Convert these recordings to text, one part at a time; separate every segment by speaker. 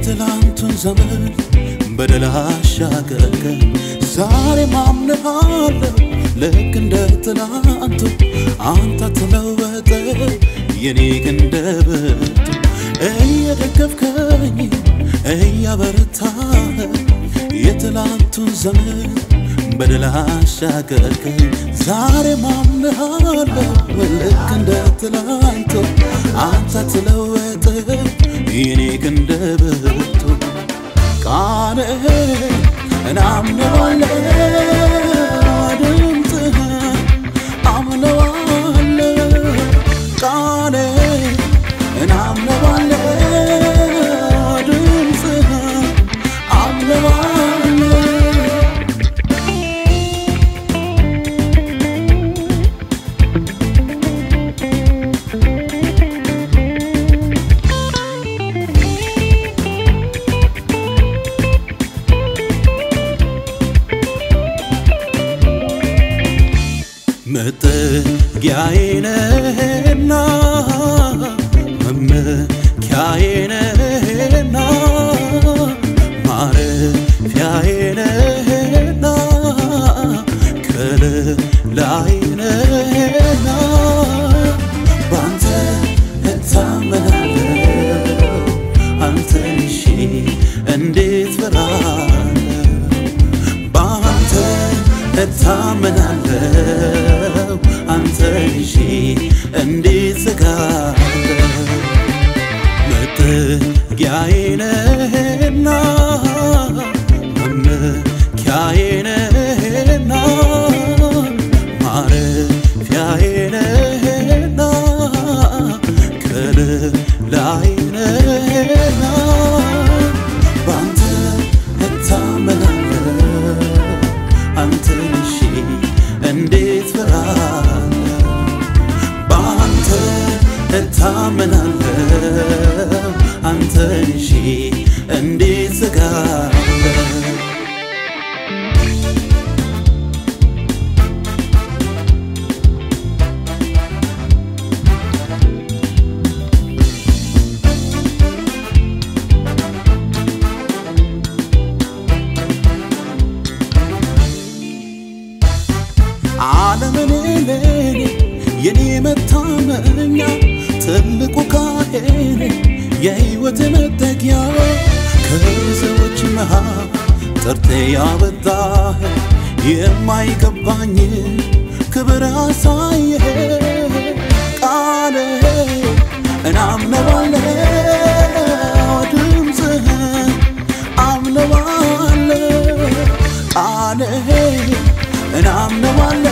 Speaker 1: የትላንቱን ዘመን በደል አሻገርከኝ ዛሬ ማምንሃለሁ ልክ እንደ ትላንቱ አንተ ተለወጠ የኔ ክንደ ብርቱ እየደገፍከኝ እያበረታህ የትላንቱን ዘመን በደል አሻገርከኝ ዛሬ ማምንሃለሁ ልክ እንደ ትላንቱ አንተ ተለወጠ የኔ ክንደ ብርቱ ቃልህን እናምነዋለሁ ድምፅህን አምነዋለሁ ቃልህን እናምነዋለሁ ድምፅህን አምነዋለሁ መጠጊያዬ ነህና መመኪያዬ ነህና ማረፊያዬ ነህና ከለላዬ ነህና ባንተ እታመናለሁ አንተን እሺ እንዴት ፈራለሁ በአንተ እታመናለሁ አንተን ይዤ እንዴት ስጋለሁ መጠጊያዬ ነህና መመኪያዬ ነህና ማረፊያዬ ነህና ከለላዬ ነህና ባንተ እታመናለሁ አንተን እሺ እንዴት ፈራለሁ በአንተ እታመናለሁ አንተን እሺ እንዴት ስጋለሁ ዓለምን ለኔ የኔ መታመኛ ትልቁ ካህኔ የሕይወት መጠጊያ ከሰዎች መሃል ጠርቴ ያበጣህ የማይገባኝ ክብር አሳየህ ቃል እናምነዋለሁ ድምፅህን አምነዋለሁ ቃልህ እናምነዋለሁ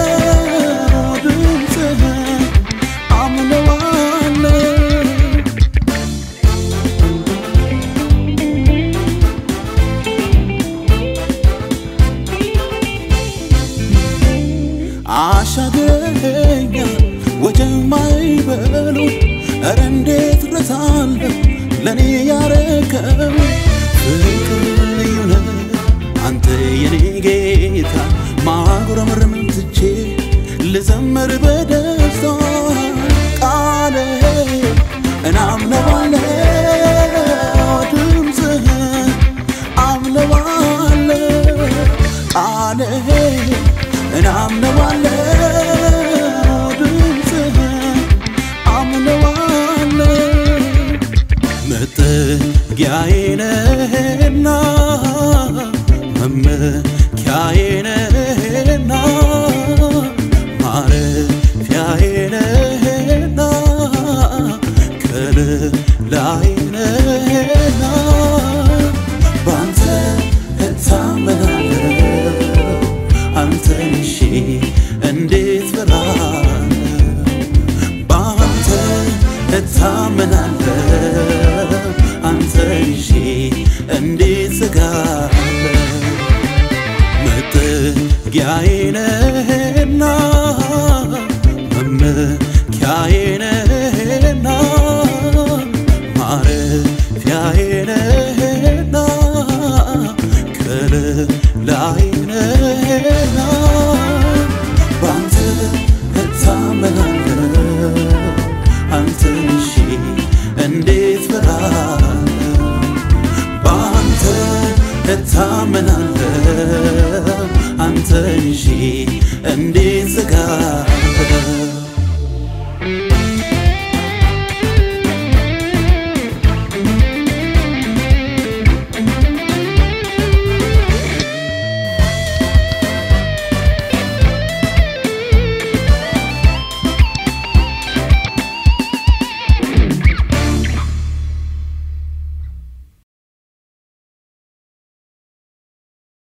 Speaker 1: ድምፅህን አምነዋለሁ አሻግረኸኛል ወጀብ አይበሉ እረ እንዴት ረሳለሁ ለእኔ ያረከው ፍቅር ልዩ ነው አንተ የኔ ጌታ ማጉረምረም ትቼ ልዘምር በደስታ ቃል እናምነዋለሁ ድምፅህን አምነዋለሁ ቃልህ እናምነዋለሁ ድምፅህን አምነዋለሁ መጠጊያዬ ነህና መመኪያዬ ነህና ማረፊያዬ ነህና ከለላዬ ነህና ባንተ እታመናለሁ አንተን እሺ እንዴት ፈራለሁ በአንተ እታመናለሁ አንተን ይዤ እንዴት ስጋለሁ መጠጊያዬ ነህና መመኪያዬ ነህና ማረፊያዬ ነህና ከለላዬ ነህና ባንተ እታመናለሁ አንተን እሺ እንዴት ፈራለሁ ይዤ እንዴት ዘጋለሁ